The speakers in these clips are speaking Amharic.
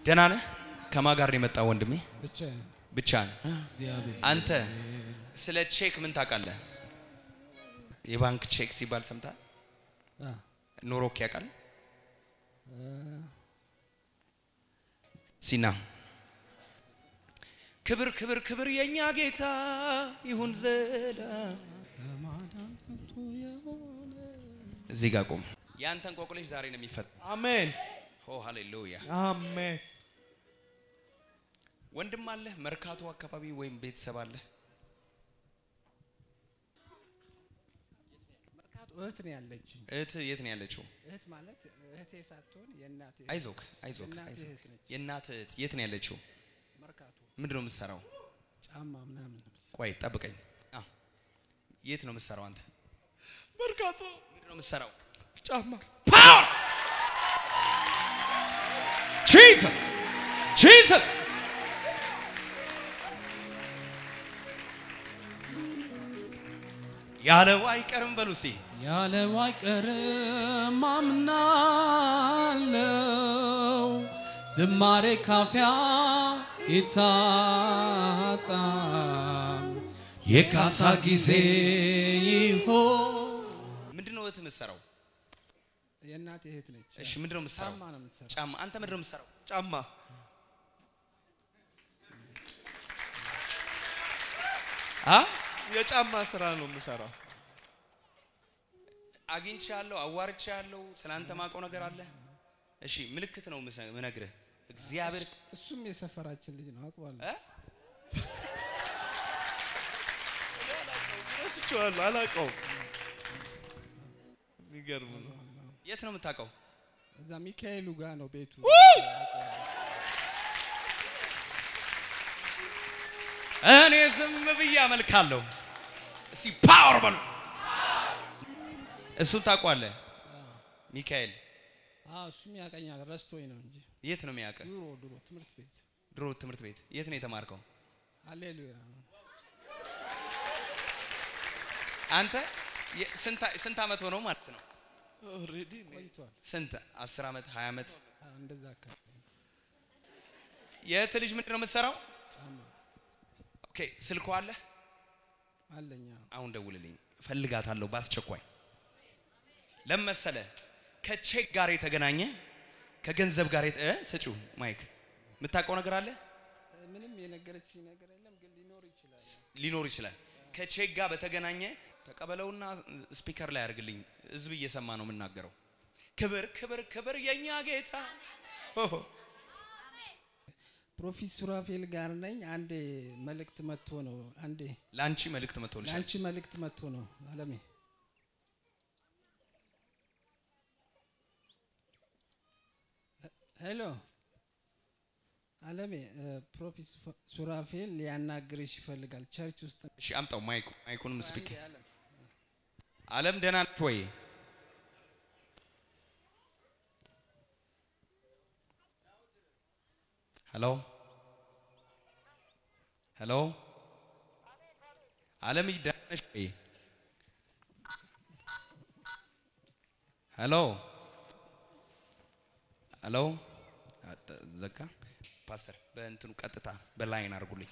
ደህና ነህ? ከማን ጋር ነው የመጣው ወንድሜ? ብቻ ብቻ ነህ? አንተ ስለ ቼክ ምን ታውቃለህ? የባንክ ቼክ ሲባል ሰምታል? ኖሮክ ያውቃል? ሲና ክብር ክብር ክብር የኛ ጌታ ይሁን ዘላ እዚህ ጋር ቆም። ያንተ እንቆቅልሽ ዛሬ ነው የሚፈታ። አሜን ኦ ሃሌሉያ። አሜን። ወንድም አለህ? መርካቶ አካባቢ ወይም ቤተሰብ አለህ? መርካቶ እህት ነው ያለችኝ። እህት የት ነው ያለችው? እህት ማለት እህቴ ሳትሆን የእናቴ አይዞክ አይዞክ የእናቴ አይዞክ። እህት ነች። የእናት እህት የት ነው ያለችው? መርካቶ ምንድን ነው የምትሰራው? ጫማ ምናምን ቆይ ጠብቀኝ። አ የት ነው የምትሰራው አንተ? መርካቶ ምንድን ነው የምትሰራው? ጫማ ፓወር ጂሰስ ጂሰስ ያለው አይቀርም በሉ እስቲ ያለው አይቀርም አምናለው ዝማሬ ካፊያ ይታጣም የካሳ ጊዜ ይሆን ምንድን ነው እህት የምትሰራው? የእናቴ እህት ነች። እሺ ምንድን ነው የምትሰራው? ጫማ ነው የምትሰራው። ጫማ። አንተ ምንድን ነው የምትሰራው? ጫማ አ የጫማ ስራ ነው የምሰራው። አግኝቻለሁ፣ አዋርቻለሁ። ስላንተ ማውቀው ነገር አለ? እሺ ምልክት ነው ምሰ- ምነግርህ እግዚአብሔር እሱም የሰፈራችን ልጅ ነው አውቀዋለሁ። እ? ረስቼዋለሁ፣ አላውቀውም። የሚገርም ነው። የት ነው የምታውቀው? እዛ ሚካኤሉ ጋር ነው ቤቱ። እኔ ዝም ብዬ አመልካለሁ። እስቲ ፓወር በሉ። እሱን ታውቋለህ? ሚካኤል አዎ እሱም ያቀኛል። ረስቶኝ ነው እንጂ የት ነው የሚያውቅህ? ድሮ ድሮ ትምህርት ቤት ድሮ ትምህርት ቤት የት ነው የተማርከው? ሃሌሉያ አንተ የ- ስንት- ስንት ዓመት ሆነው ማለት ነው? ኦልሬዲ ቆይቷል። ስንት? አስር ዓመት ሀያ ዓመት አዎ፣ እንደዛ አካባቢ የእህት ልጅ ምንድን ነው የምትሰራው? ጫማ ኦኬ ስልኳ አለ? አለኛ አሁን ደውልልኝ፣ እፈልጋታለሁ በአስቸኳይ። ለምን መሰለህ? ከቼክ ጋር የተገናኘ ከገንዘብ ጋር የተ- እ ስጪው ማይክ የምታውቀው ነገር አለ ምንም የነገረችኝ ነገር የለም፣ ግን ሊኖር ይችላል። ሊኖር ይችላል። ከቼክ ጋር በተገናኘ ተቀበለውና ስፒከር ላይ አድርግልኝ። ህዝብ እየሰማ ነው የምናገረው። ክብር ክብር ክብር የኛ ጌታ ኦሆ። ፕሮፌት ሱራፌል ጋር ነኝ። አንዴ መልእክት መጥቶ ነው። አንዴ ለአንቺ መልእክት መጥቶልሻል። ለአንቺ መልእክት መጥቶ ነው። አለሜ ሄሎ አለሜ፣ ፕሮፌት ሱራፌል ሊያናግርሽ ይፈልጋል ቸርች ውስጥ እሺ አምጣው ማይኩ ማይኩንም ስፒክ አንዴ አለም አለም ደህና ነች ወይ? ሄሎ ሄሎ አለም ደህና ነች ወይ? ሄሎ ሄሎ አጠ- ዘጋ። ፓስተር በእንትኑ ቀጥታ በላይን አድርጉልኝ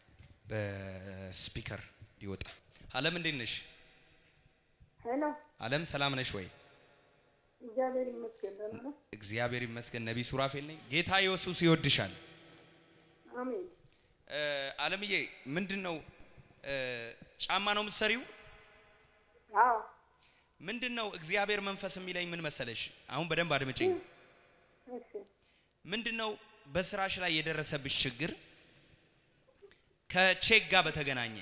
በስፒከር ሊወጣ አለም እንዴት ነሽ? ሄሎ አለም ሰላም ነሽ ወይ? እግዚአብሔር ይመስገን ደህና ነህ? እግዚአብሔር ይመስገን። ነቢይ ሱራፌል ነኝ። ጌታ ኢየሱስ ይወድሻል። አሜን። እ፣ አለምዬ ምንድን ነው እ፣ ጫማ ነው የምትሰሪው? አዎ ምንድን ነው እግዚአብሔር መንፈስ የሚለኝ ምን መሰለሽ? አሁን በደንብ አድምጪኝ። እሺ ምንድን ነው በስራሽ ላይ የደረሰብሽ ችግር ከቼክ ጋር በተገናኘ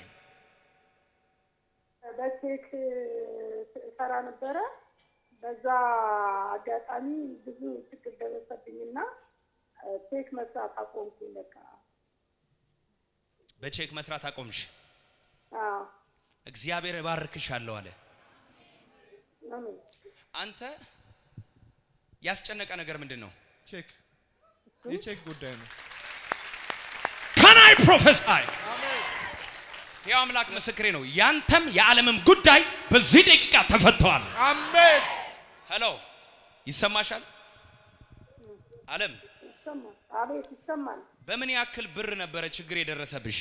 በቼክ ሰራ ነበረ። በዛ አጋጣሚ ብዙ ችግር ደረሰብኝና ቼክ መስራት አቆምኩኝ። በቃ በቼክ መስራት አቆምሽ። አዎ እግዚአብሔር እባርክሻለሁ አለ። አሜን። አንተ ያስጨነቀ ነገር ምንድን ነው? ቼክ የቼክ ጉዳይ ነው። ከናይ ፕሮፌሳይ ይህ አምላክ ምስክሬ ነው። ያንተም የዓለምም ጉዳይ በዚህ ደቂቃ ተፈተዋል። አሜን። ሄሎ ይሰማሻል? ዓለም ይሰማል። አቤት ይሰማል። በምን ያክል ብር ነበረ ችግር የደረሰብሽ?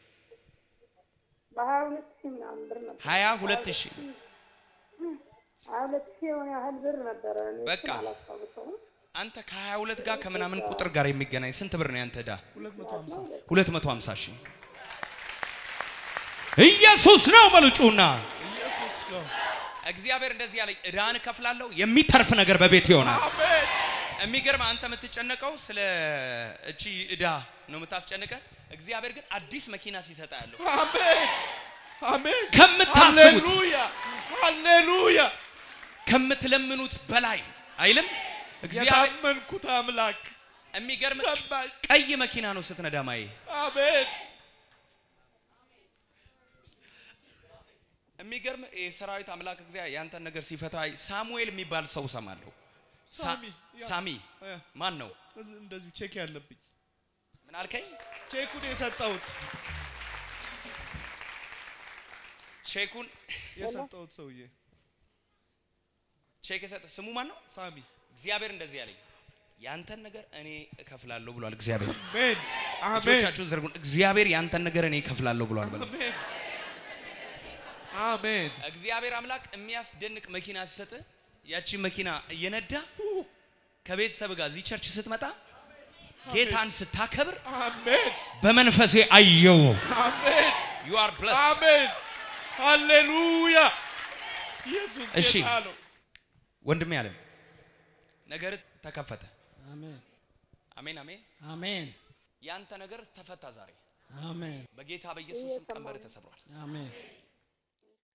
በሀያ ሁለት ሺህ ምናምን ብር ነበር። ሀያ ሁለት ሺህ ሀያ ሁለት ሺህ የሆነ ያህል ብር ነበረ። እኔ እሱን በቃ። አላስታውሰውም። አንተ ከሀያ ሁለት ጋር ከምናምን ቁጥር ጋር የሚገናኝ ስንት ብር ነው ያንተ ዕዳ? 250 ሁለት መቶ ሀምሳ ሺህ ኢየሱስ ነው መልጩና ኢየሱስ ነው። እግዚአብሔር እንደዚህ ያለኝ ዕዳን እከፍላለሁ የሚተርፍ ነገር በቤት ይሆናል። አሜን የሚገርም አንተ የምትጨነቀው ስለ እቺ ዕዳ ነው የምታስጨንቀ። እግዚአብሔር ግን አዲስ መኪና ሲሰጣ ያለው አሜን አሜን። ከምታስቡት ሃሌሉያ ሃሌሉያ። ከምትለምኑት በላይ አይልም እግዚአብሔር። የታመንኩት አምላክ የሚገርም ሰማኝ። ቀይ መኪና ነው ስትነዳ ማየ አሜን የሚገርም የሰራዊት አምላክ እግዚአብሔር ያንተን ነገር ሲፈታ ሳሙኤል የሚባል ሰው ሰማለሁ። ሳ- ሳሚ፣ ያ። ሳሚ እ፣ ማን ነው? እዚህ እንደዚሁ ቼክ ያለብኝ ምን አልከኝ? ቼኩን የሰጠሁት ቼኩን የሰጠሁት ሰውዬ ቼክ የሰጠ ስሙ ማን ነው? ሳሚ። እግዚአብሔር እንደዚህ ያለኝ ያንተን ነገር እኔ እከፍላለሁ ብሏል። እግዚአብሔር አሜን አሜን እጆቻችሁን ዘርጉን። እግዚአብሔር ያንተን ነገር እኔ እከፍላለሁ ብሏል። በለው። አሜን አሜን እግዚአብሔር አምላክ የሚያስደንቅ መኪና ሲሰጥ ያቺ መኪና እየነዳ ከቤተሰብ ጋር እዚህ ቸርች ስትመጣ ጌታን ስታከብር አሜን በመንፈሴ አየው። አሜን ዩ አር ብለስድ። አሜን ሃሌሉያ ኢየሱስ እሺ። ጌታ ነው። ወንድሜ አለም ነገር ተከፈተ። አሜን አሜን አሜን። አሜን ያንተ ነገር ተፈታ ዛሬ አሜን በጌታ በኢየሱስ ስም ቀንበር ተሰብሯል። አሜን